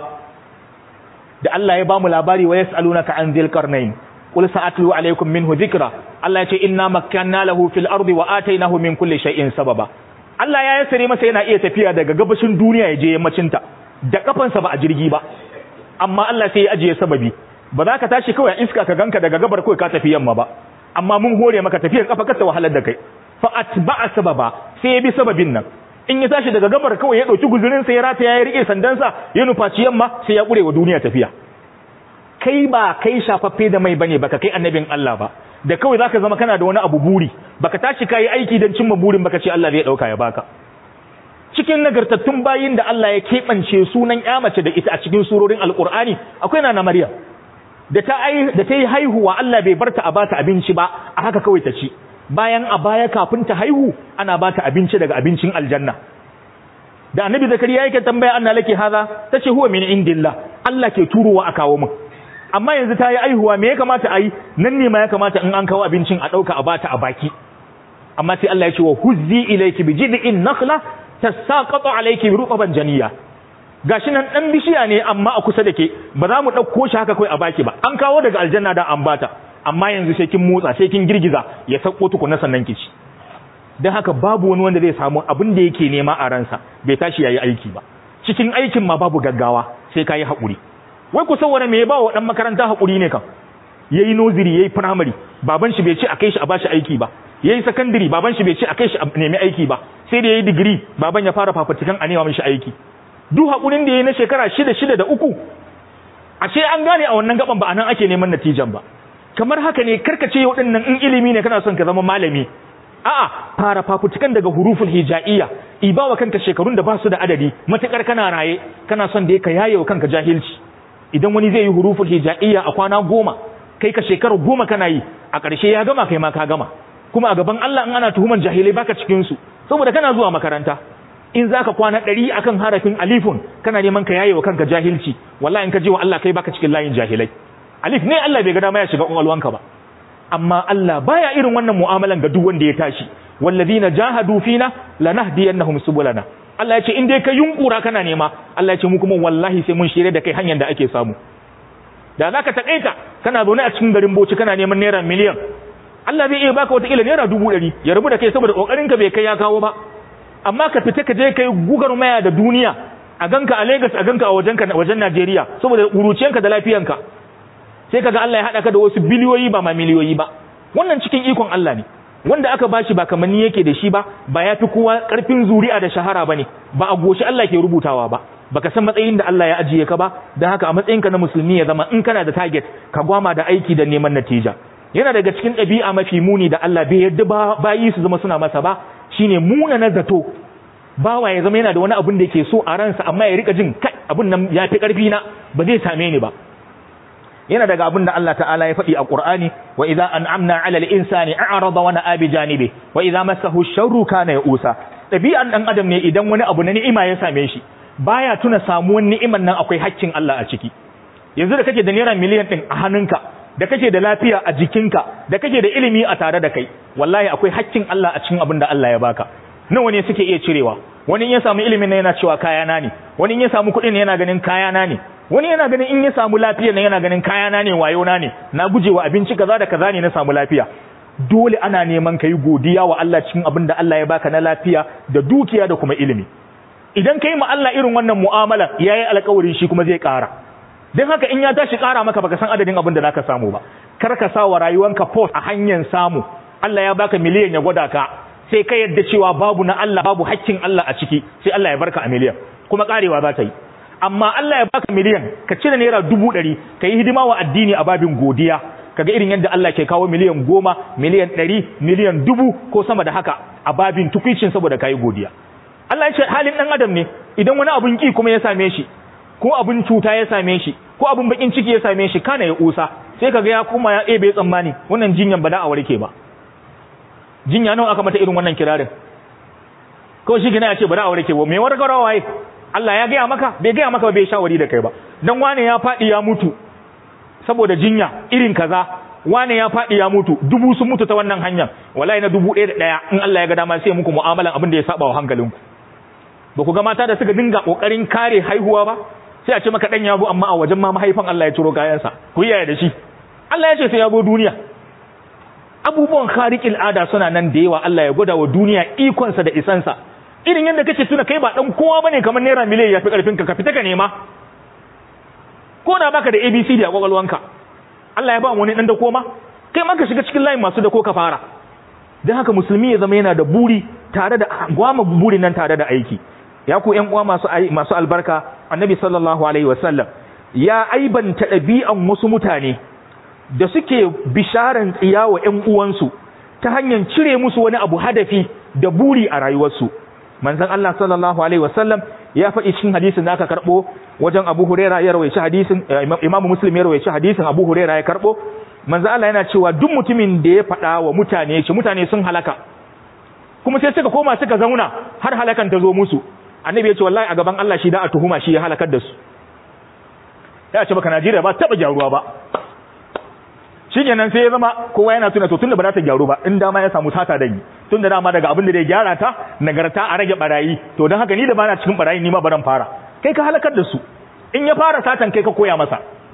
da Allah ya bamu labari wa yas'alunaka an dhil qarnayn qul sa'atlu alaykum minhu dhikra Allah ya ce inna makkanna lahu fil ardi wa atainahu min kulli shay'in sababa Allah ya yassare masa yana iya tafiya daga gabashin duniya ya je yammacin ta da kafansa ba a jirgi ba amma Allah sai ya ajiye sababi ba za ka tashi kawai iska ka ganka daga gabar kawai ka tafi yamma ba amma mun hore maka tafiyar kafa ka ta wahalar da kai fa atba'a sababa sai ya bi sababin nan in ya tashi daga gabar kawai ya dauki guzurin sa ya rata ya rike sandansa ya nufaci yamma sai ya kure wa duniya tafiya kai ba kai shafaffe da mai bane baka kai annabin Allah ba da kawai zaka zama kana da wani abu buri baka tashi kai aiki dan cimma burin baka ce Allah zai dauka ya baka cikin nagartattun bayin da Allah ya keɓance sunan ya mace da ita a cikin surorin alkur'ani akwai nana Maryam da ta da ta yi haihuwa Allah bai barta a bata abinci ba a haka kawai ta ci bayan a baya kafin ta haihu ana bata abinci daga abincin aljanna da annabi zakariya yake tambaya anna laki haza tace huwa min indillah Allah ke turowa a kawo min amma yanzu ta yi haihuwa me ya kamata a yi nan ne ma ya kamata in an kawo abincin a ɗauka a bata a baki amma sai Allah ya ce wa huzzi ilayki bi jid'in nakhla tasaqatu alayki rutaban janiya gashi nan dan bishiya ne amma a kusa da ke ba za mu dauko shi haka kai a baki ba an kawo daga aljanna da an bata amma yanzu sai kin motsa sai kin girgiza ya sako tukuna sannan kici dan haka babu wani wanda zai samu abin da yake nema a ransa bai tashi yayi aiki ba cikin aikin ma babu gaggawa sai kai hakuri wai ku saboda me ya ba wa dan makaranta hakuri ne kan yayi noziri yayi primary baban shi bai ce a kai shi a bashi aiki ba yayi secondary baban shi bai ce a kai shi a nemi aiki ba sai da yayi degree baban ya fara fafatikan a nema mishi aiki duk hakurin da yayi na shekara shida shida da uku ashe an gane a wannan gaban ba anan ake neman natijan ba kamar haka ne karkace yau dinnan in ilimi ne kana son ka zama malami a'a fara fafutukan daga huruful hijaiya ibawa kanka shekarun da ba su da adadi matakar kana raye kana son da ka yaye wa kanka jahilci idan wani zai yi huruful hijaiya a kwana goma kai ka shekara goma kana yi a ƙarshe ya gama kai ma ka gama kuma a gaban Allah in ana tuhuman jahilai baka cikin su saboda kana zuwa makaranta in zaka kwana ɗari akan harafin alifun kana neman ka yaye wa kanka jahilci wallahi in ka je wa Allah kai baka cikin layin jahilai alif ne Allah bai ga dama ya shiga kwakwalwanka ba amma Allah baya irin wannan mu'amalan ga duk wanda ya tashi wallazina jahadu fina lanahdiyannahum subulana Allah ya ce in dai ka yunkura kana nema Allah ya ce mu kuma wallahi sai mun shirye da kai hanyar da ake samu da zaka takaita kana zaune a cikin garin Bauchi kana neman naira miliyan Allah zai iya baka wata kila naira dubu ɗari ya rabu da kai saboda kokarin ka bai kai ya kawo ba amma ka fita ka je kai gugar maya da duniya a ganka a Lagos a ganka a wajenka wajen Najeriya saboda uruciyanka da lafiyanka sai kaga Allah ya hada ka da wasu biliyoyi ba ma miliyoyi ba wannan cikin ikon Allah ne wanda aka bashi ba kamanni yake da shi ba ba ya fi kowa karfin zuri'a da shahara bane ba a goshi Allah ke rubutawa ba baka san matsayin da Allah ya ajiye ka ba dan haka a matsayinka na musulmi ya zama in kana da target ka gwama da aiki da neman natija yana daga cikin ɗabi'a mafi muni da Allah bai yadda ba bayi su zama suna masa ba shine muna na zato bawa ya zama yana da wani abin da yake so a ransa amma ya rika jin kai abin nan ya fi karfi na ba zai same ni ba yana daga abin da Allah ta'ala ya faɗi a Qur'ani wa idza an'amna 'ala al-insani a'rada wa na'a bi janibi wa idza massahu ash-sharru kana ya'usa dabi'an dan adam ne idan wani abu na ni'ima ya same shi baya tuna samuwar ni'iman nan akwai haƙƙin Allah a ciki yanzu da kake da naira miliyan din a hannunka da kake da lafiya a jikinka da kake da ilimi a tare da kai wallahi akwai haƙƙin Allah a cikin abin da Allah ya baka nawa ne suke iya cirewa wani in ya samu ilimin yana cewa kayana ne wani in ya samu kuɗin yana ganin kayana ne wani yana ganin in ya samu lafiya ne yana ganin kayana ne wayona ne na gujewa abinci kaza da kaza ne na samu lafiya dole ana neman kai godiya wa Allah cikin abin da Allah ya baka na lafiya da dukiya da kuma ilimi idan kai ma Allah irin wannan mu'amala yayi alƙawarin shi kuma zai ƙara dan haka in ya tashi ƙara maka baka san adadin abin da zaka samu ba kar ka sa wa rayuwanka post a hanyar samu Allah ya baka miliyan ya gwada ka sai ka yadda cewa babu na Allah babu hakkin Allah a ciki sai Allah ya barka a miliyan kuma karewa za ta yi amma Allah ya baka miliyan ka cire naira dubu ɗari ka yi hidima wa addini a babin godiya kaga irin yadda Allah ke kawo miliyan goma miliyan ɗari miliyan dubu ko sama da haka a babin tukwicin saboda ka yi godiya Allah ya ce halin ɗan adam ne idan wani abun ki kuma ya same shi ko abun cuta ya same shi ko abun bakin ciki ya same shi kana ya usa sai kaga ya kuma ya ebe tsammani wannan jinyan ba da a warke ba jinya nawa aka mata irin wannan kirarin ko shi gina ya ce bari a warke ba me warkarwa waye Allah ya gaya maka bai gaya maka bai shawari da kai ba dan wane ya fadi ya mutu saboda jinya irin kaza wane ya fadi ya mutu dubu sun mutu ta wannan hanyar wallahi na dubu ɗaya da ɗaya in Allah ya ga dama sai muku mu'amalan abin da ya saba wa hankalinku ba ku ga mata da suka dinga kokarin kare haihuwa ba sai a ce maka dan yabo amma a wajen ma mahaifan Allah ya ciro kayansa ku yaya da shi Allah ya ce sai yabo duniya abubuwan khariƙil ada suna nan da yawa Allah ya gwada wa duniya ikonsa da isansa irin yadda kace tuna kai ba dan kowa bane kamar naira miliyan yafi karfin ka ka fita ka nema ko da baka da ABCD a kwakwalwanka Allah ya ba mu wani dan da koma kai ma ka shiga cikin layin masu da ko ka fara dan haka musulmi ya zama yana da buri tare da gwama buri nan tare da aiki ya ku ƴan uwa masu masu albarka annabi sallallahu alaihi wasallam ya aibanta ɗabi'an wasu mutane da suke bisharan tsiya wa ‘yan uwansu ta hanyar cire musu wani abu hadafi da buri a rayuwarsu. Manzan Allah sallallahu Alaihi wasallam ya faɗi cikin hadisin da aka karɓo wajen Abu Huraira ya rawaici hadisin, Imamu Muslim ya rawaici hadisin Abu Huraira ya karɓo. Manzan Allah yana cewa duk mutumin da ya faɗa wa mutane ce mutane sun halaka. Kuma sai suka koma suka zauna har halakan ta zo musu. Annabi ya ce wallahi a gaban Allah shi da a tuhuma shi ya halakar da su. Ya ce baka Najeriya ba taɓa gyaruwa ba. shi kenan sai ya zama kowa yana tuna to tunda ba za ta gyaru ba in dama ya samu sata da yi tunda dama daga abin da zai gyara ta nagarta a rage barayi to don haka ni da bana cikin barayi ni ma baran fara kai ka halakar da su in ya fara satan kai ka koya masa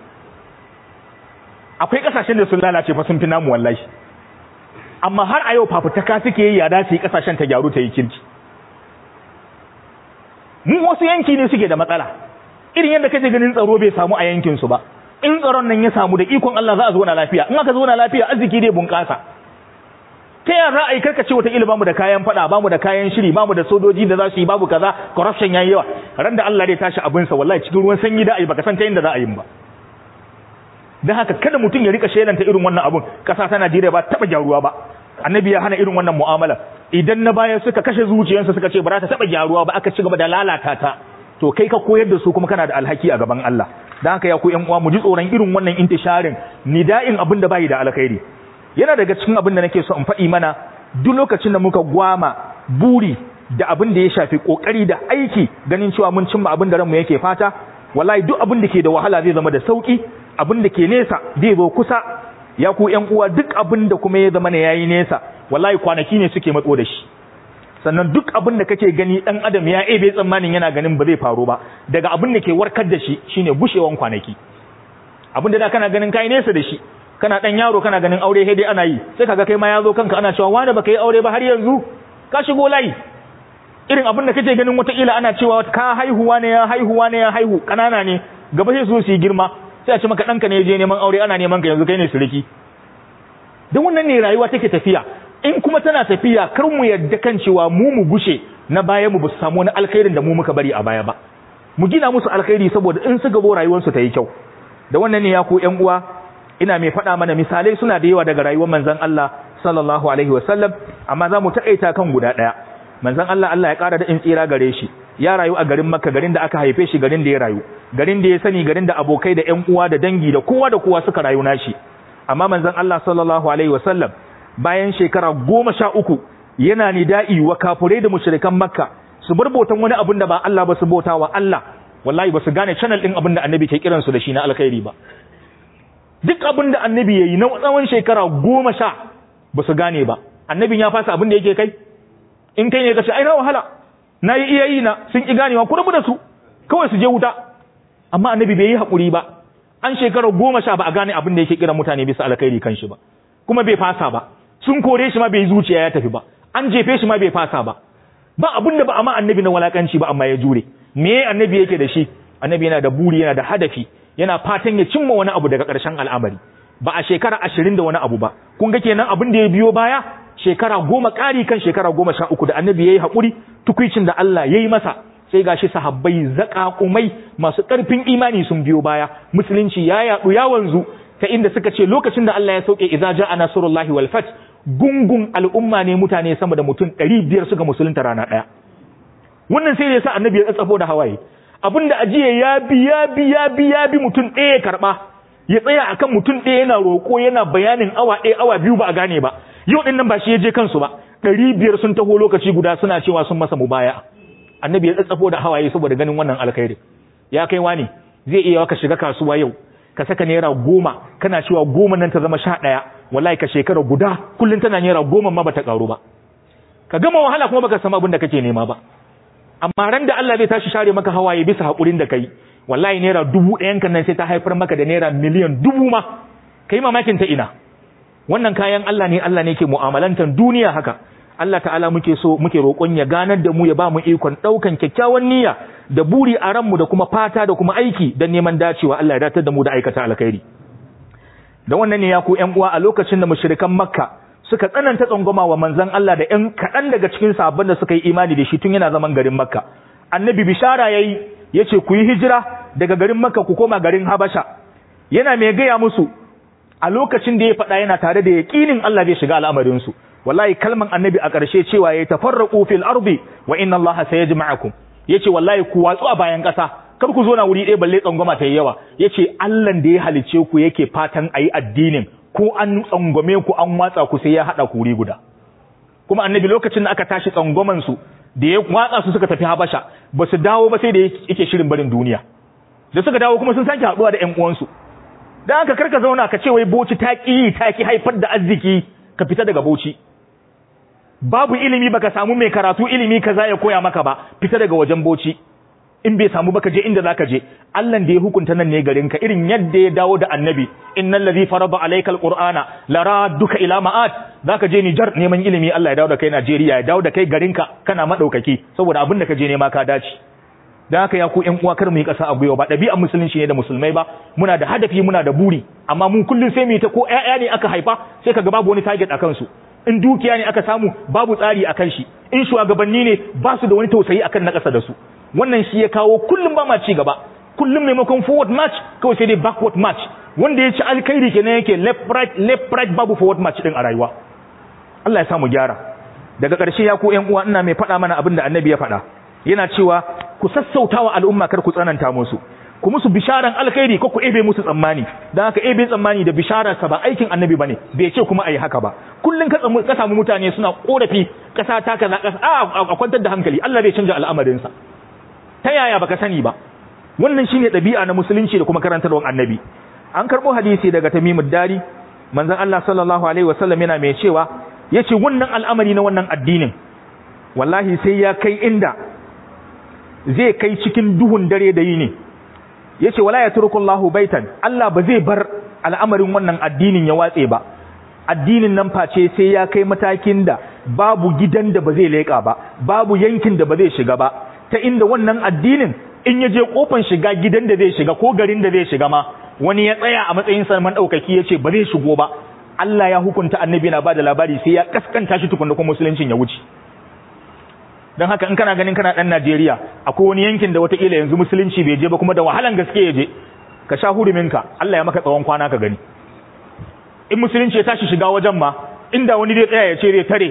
akwai kasashen da sun lalace fa sun fi namu wallahi amma har a yau fafutaka suke yi ya dace kasashen ta gyaru ta yi kirki mu wasu yanki ne suke da matsala irin yadda kaje ganin tsaro bai samu a yankin su ba in tsaron nan ya samu da ikon Allah za a zauna lafiya in aka zauna lafiya arziki dai bunƙasa ta yaya za a yi karkace wata ila bamu da kayan fada bamu da kayan shiri bamu da sojoji da za su yi babu kaza corruption yayi yawa ran da Allah dai tashi abin sa wallahi cikin ruwan sanyi da ai baka san ta inda za a yi ba dan haka kada mutum ya rika shelanta irin wannan abun kasa ta Najeriya ba taba gyaruwa ba annabi ya hana irin wannan mu'amala idan na baya suka kashe zuciyarsu suka ce ba za ta taba gyaruwa ba aka ci gaba da lalata ta to kai ka koyar da su kuma kana da alhaki a gaban Allah dan haka ya ku ƴan uwa mu ji tsoron irin wannan intisharin nida'in abin da bai da alkhairi yana daga cikin abin da nake so in faɗi mana duk lokacin da muka gwama buri da abin da ya shafi kokari da aiki ganin cewa mun cimma abin da ranmu yake fata wallahi duk abin da ke da wahala zai zama da sauki abin da ke nesa zai zo kusa ya ku ƴan uwa duk abin da kuma ya zama ne yayi nesa wallahi kwanaki ne suke matso da shi sannan duk abin da kake gani dan adam ya ebe tsammanin yana ganin ba zai faru ba daga abin da ke warkar da shi shine bushewan kwanaki abin da da kana ganin kai nesa da shi kana dan yaro kana ganin aure sai dai ana yi sai kaga kai ma yazo kanka ana cewa wani baka yi aure ba har yanzu ka shigo layi irin abin da kake ganin wata ila ana cewa ka haihuwa ne ya haihuwa ne ya haihu kanana ne gaba sai su su yi girma sai a ce maka danka ne je neman aure ana neman ka yanzu kai ne suriki dan wannan ne rayuwa take tafiya in kuma tana tafiya kar mu yadda kan cewa mu mu gushe na baya mu ba su samu wani alkhairin da mu muka bari a baya ba mu gina musu alkhairi saboda in su gabo rayuwarsu ta yi kyau da wannan ne ya ku ƴan uwa ina mai faɗa mana misalai suna da yawa daga rayuwar manzon Allah sallallahu alaihi wasallam amma za mu taƙaita kan guda ɗaya manzon Allah Allah ya ƙara da in tsira gare shi ya rayu a garin Makka garin da aka haife shi garin da ya rayu garin da ya sani garin da abokai da ƴan uwa da dangi da kowa da kowa suka rayu nashi amma manzon Allah sallallahu alaihi wasallam bayan shekara goma sha uku yana nida'i wa kafurai da mushrikan Makka su bar bautan wani abin da ba Allah ba su bauta wa Allah wallahi ba su gane channel din abin da annabi ke kiransu da shi na alkhairi ba duk abin da annabi yayi na tsawon shekara goma sha ba su gane ba annabin ya fasa abin da yake kai in kai ne ka ce ai na wahala na yi iya yi na sun ki ganewa ku rabu da su kawai su je wuta amma annabi bai yi haƙuri ba an shekara goma sha ba a gane abin da yake kiran mutane bisa alkhairi kan shi ba kuma bai fasa ba sun kore shi ma bai zuciya ya tafi ba an jefe shi ma bai fasa ba ba abin da ba amma annabi na walakanci ba amma ya jure me annabi yake da shi annabi yana da buri yana da hadafi yana fatan ya cimma wani abu daga ƙarshen al'amari ba a shekara ashirin da wani abu ba kun ga kenan abin da ya biyo baya shekara goma ƙari kan shekara goma sha uku da annabi ya yi haƙuri tukwicin da Allah ya yi masa sai gashi sahabbai zaƙaƙumai masu ƙarfin imani sun biyo baya musulunci ya yaɗu ya wanzu ta inda suka ce lokacin da Allah ya sauke idza ja'a nasrullahi wal fath gungun al'umma ne mutane sama da mutum ɗari biyar suka musulunta rana ɗaya wannan sai ya sa annabi ya tsatsafo da hawaye abinda ajiye ya bi ya bi ya bi ya bi mutum ɗaya karɓa ya tsaya akan mutum ɗaya yana roƙo yana bayanin awa ɗaya awa biyu ba a gane ba yau ɗin nan ba shi ya je kansu ba ɗari biyar sun taho lokaci guda suna cewa sun masa mubaya annabi ya tsatsafo da hawaye saboda ganin wannan alkhairi ya kai wani zai iya ka shiga kasuwa yau ka saka naira goma kana cewa goma nan ta zama sha ɗaya wallahi ka shekara guda kullum tana naira goma ma bata karu ba ka gama wahala kuma baka samu abin da kake nema ba amma ran da Allah zai tashi share maka hawaye bisa hakurin da kai wallahi naira dubu ɗayan kan nan sai ta haifar maka da naira miliyan dubu ma kai mamakin ta ina wannan kayan Allah ne Allah ne ke mu'amalantar duniya haka Allah ta'ala muke so muke roƙon ya ganar da mu ya ba mu ikon ɗaukan kyakkyawan niyya da buri a ranmu da kuma fata da kuma aiki don neman dacewa Allah ya datar da mu da aikata alkhairi da wannan ne ya ku ƴan uwa a lokacin da mushrikan Makka suka tsananta tsangwama wa manzon Allah da ƴan kaɗan daga cikin sahabban da suka yi imani da shi tun yana zaman garin Makka annabi bishara yayi yace ku yi hijira daga garin Makka ku koma garin Habasha yana mai gaya musu a lokacin da ya faɗa yana tare da yaƙinin Allah zai shiga al'amarin su wallahi kalman annabi a ƙarshe cewa ya tafarraqu fil ardi wa inna Allah sayajma'akum yace wallahi ku watsu a bayan ƙasa kar ku zo na wuri ɗaya balle tsangwama ta yawa yace Allah da ya halice ku yake fatan ayi addinin ko an tsangwame ku an watsa ku sai ya hada ku wuri guda kuma annabi lokacin da aka tashi tsangwaman su da ya watsa su suka tafi Habasha ba su dawo ba sai da yake shirin barin duniya da suka dawo kuma sun sake haɗuwa da ƴan uwansu dan haka karka zauna ka ce wai boci ta ƙi ta ki haifar da arziki ka fita daga boci babu ilimi baka samu mai karatu ilimi kaza ya koya maka ba fita daga wajen boci in bai samu baka je inda zaka je Allah da ya hukunta nan ne garin ka irin yadda ya dawo da annabi innal ladhi farada alayka alqur'ana laraduka ila ma'at zaka je Niger neman ilimi Allah ya dawo da kai Najeriya ya dawo da kai garin ka kana madaukaki saboda abin da ka je nema ka dace dan haka ya ku ƴan uwa kar mu yi ƙasa a gwiwa ba ɗabi'ar musulunci ne da musulmai ba muna da hadafi muna da buri amma mun kullun sai mu yi ta ko ƴaƴa ne aka haifa sai kaga babu wani target akan su in dukiya ne aka samu babu tsari akan shi in shugabanni ne ba su da wani tausayi akan na ƙasa da su wannan shi ya kawo kullum ba ma ci gaba kullum maimakon forward match kawai sai dai backward match wanda ya ci alkhairi kenan yake left right left right babu forward match din a rayuwa Allah ya samu gyara daga ƙarshe ya ku ƴan uwa ina mai faɗa mana abin da annabi ya faɗa yana cewa ku sassautawa al'umma kar ku tsananta musu ku musu bisharan alkhairi ko ku ebe musu tsammani dan haka ebe tsammani da bishara sa ba aikin annabi bane bai ce kuma ayi haka ba kullun ka ka samu mutane suna korafi kasa ta kaza kasa a kwantar da hankali Allah bai canja al'amarin sa ta yaya baka sani ba wannan shine dabi'a na musulunci da kuma karantarwar annabi an karbo hadisi daga Tamimud Dari manzon Allah sallallahu alaihi wasallam yana mai cewa yace wannan al'amari na wannan addinin wallahi sai ya kai inda zai kai cikin duhun dare da yini yace wala yatrukullahu baitan Allah ba zai bar al'amarin wannan addinin ya watse ba addinin nan face sai ya kai matakin da babu gidan da ba zai leka ba babu yankin da ba zai shiga ba ta inda wannan addinin in ya je kofan shiga gidan da zai shiga ko garin da zai shiga ma wani ya tsaya a matsayin sarman daukaki yace ba zai shigo ba Allah ya hukunta annabi na bada labari sai ya kaskanta shi tukunna kuma musuluncin ya wuce don haka in kana ganin kana dan Najeriya akwai wani yankin da wataƙila yanzu musulunci bai je ba kuma da wahalan gaske ya je ka sha huruminka Allah ya maka tsawon kwana ka gani in musulunci ya tashi shiga wajen ma inda wani zai tsaya ya ce zai tare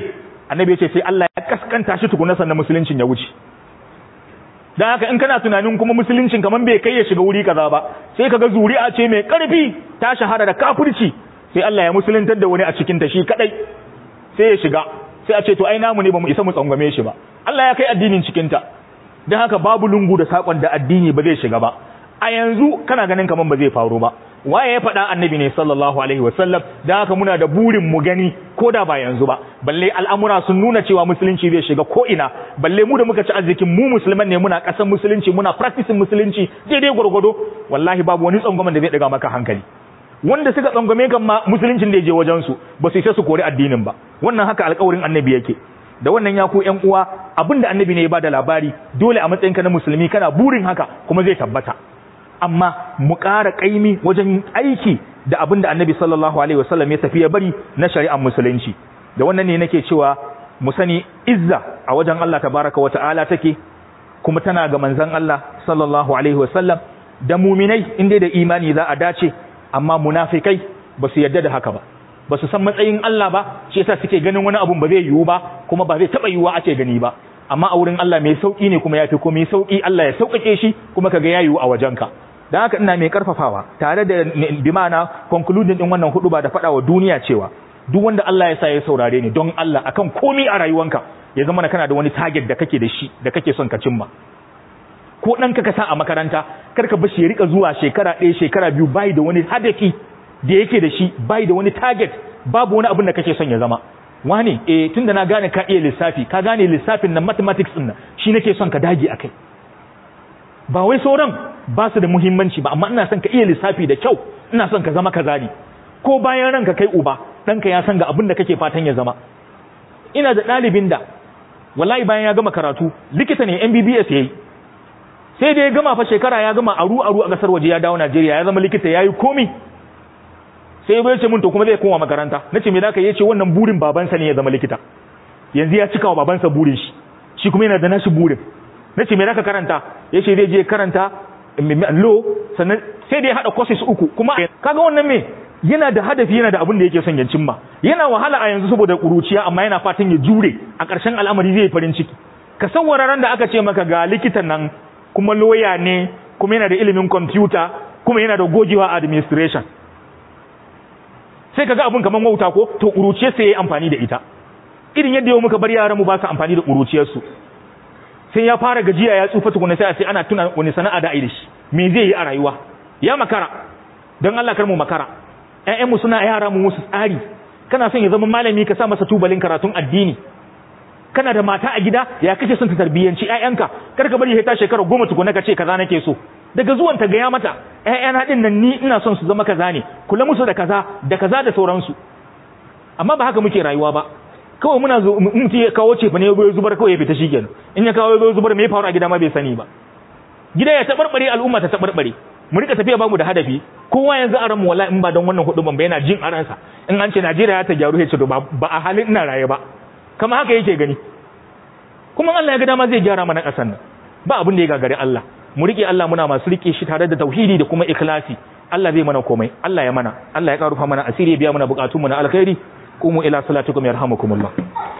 annabi ya ce sai Allah ya kaskanta shi tukuna sannan musuluncin ya wuce dan haka in kana tunanin kuma musuluncin kaman bai kai ya shiga wuri kaza ba sai kaga zuri'a ce mai karfi ta shahara da kafirci sai Allah ya musuluntar da wani a cikin ta shi kadai sai ya shiga sai a ce to ai namu ne bamu isa mu tsangwame shi ba Allah ya kai addinin cikin ta dan haka babu lungu da sakon da addini ba zai shiga ba a yanzu kana ganin kaman ba zai faru ba waye ya faɗa annabi ne sallallahu alaihi wasallam dan haka muna da burin mu gani ko da ba yanzu ba balle al'amura sun nuna cewa musulunci zai shiga ko ina balle mu da muka ci arzikin mu musulman ne muna ƙasar musulunci muna practicing musulunci daidai gwargwado wallahi babu wani tsangwamen da zai daga maka hankali wanda suka tsangwame kan ma musuluncin da ya je wajen su ba su isa su kori addinin ba wannan haka alƙawarin annabi yake da wannan ya ku ƴan uwa abinda annabi ne ya bada labari dole a matsayinka na musulmi kana burin haka kuma zai tabbata amma mu ƙara ƙaimi wajen aiki da abin da annabi sallallahu alaihi wasallam ya tafi ya bari na shari'ar musulunci da wannan ne nake cewa mu sani izza a wajen Allah tabaraka wa ta'ala take kuma tana ga manzon Allah sallallahu alaihi wasallam da muminai inda da imani za a dace amma munafikai ba su yarda da haka ba ba su san matsayin Allah ba shi yasa suke ganin wani abun ba zai yiwu ba kuma ba zai taba yiwuwa ake gani ba amma a wurin Allah mai sauki ne kuma yafi komai sauki Allah ya sauƙaƙe shi kuma kaga ya yiwu a wajenka dan haka ina mai karfafawa tare da bi ma'ana concluding din wannan hudu ba da faɗa wa duniya cewa duk wanda Allah ya sa ya saurare ni don Allah akan komai a rayuwanka ya zama kana da wani target da kake da shi da kake son ka cimma ko ɗanka ka sa a makaranta kar ka bashi ya rika zuwa shekara ɗaya shekara biyu bai da wani hadafi da yake da shi bai da wani target babu wani abin da kake son ya zama wane eh tunda na gane ka iya lissafi ka gane lissafin nan mathematics din nan shi nake son ka dage akai ba wai sauran ba su da muhimmanci ba amma ina son ka iya lissafi da kyau ina son ka zama kaza ne ko bayan ranka kai uba ɗanka ya san ga abin da kake fatan ya zama ina da ɗalibin da wallahi bayan ya gama karatu likita ne MBBS yayi sai da ya gama fa shekara ya gama aru aru a kasar waje ya dawo Najeriya ya zama likita yayi komi sai ya ce mun to kuma zai koma makaranta nace me zaka yace wannan burin babansa ne ya zama likita yanzu ya cika wa babansa burin shi shi kuma yana da nashi burin nace me zaka karanta yace zai je karanta law sannan sai da ya hada courses uku kuma kaga wannan me yana da hadafi yana da abin da yake son ya cimma yana wahala a yanzu saboda kuruciya amma yana fatan ya jure a ƙarshen al'amari zai farin ciki ka san wararan da aka ce maka ga likitan nan kuma loya ne kuma yana da ilimin kwamfuta kuma yana da gogewa administration sai kaga abin kaman wauta ko to kuruciyar sai yayi amfani da ita irin yadda yau muka bar yaran mu ba su amfani da kuruciyar su sai ya fara gajiya ya tsufa tukuna sai a ce ana tuna wani sana'a da da shi me zai yi a rayuwa ya makara don Allah kar mu makara ƴaƴan mu suna yara mu musu tsari kana son ya zama malami ka sa masa tubalin karatun addini kana da mata a gida ya kace son ta tarbiyyanci ƴaƴanka kar ka bari ya ta shekara goma tukuna ka ce kaza nake so daga zuwan ta gaya mata ƴaƴana din nan ni ina son su zama kaza ne kula musu da kaza da kaza da sauransu amma ba haka muke rayuwa ba kawai muna zo mutum ya kawo ce fa ne ya zubar kawai ya fita shikenan in ya kawo ya zubar me ya faru a gida ma bai sani ba gida ya tabarbare al'umma ta tabarbare mu rika tafiya bamu da hadafi kowa yanzu a ranmu wallahi in ba don wannan hudu ban yana jin a ransa in an ce Najeriya ta gyaru ya ce ba a halin ina raye ba kama haka yake gani kuma Allah ya ga dama zai gyara mana ƙasar nan ba abin da ya gagari Allah mu rike Allah muna masu rike shi tare da tauhidi da kuma ikhlasi Allah zai mana komai Allah ya mana Allah ya karufa mana asiri ya biya mana bukatun mu na alkhairi qumu ila salatikum yarhamukumullah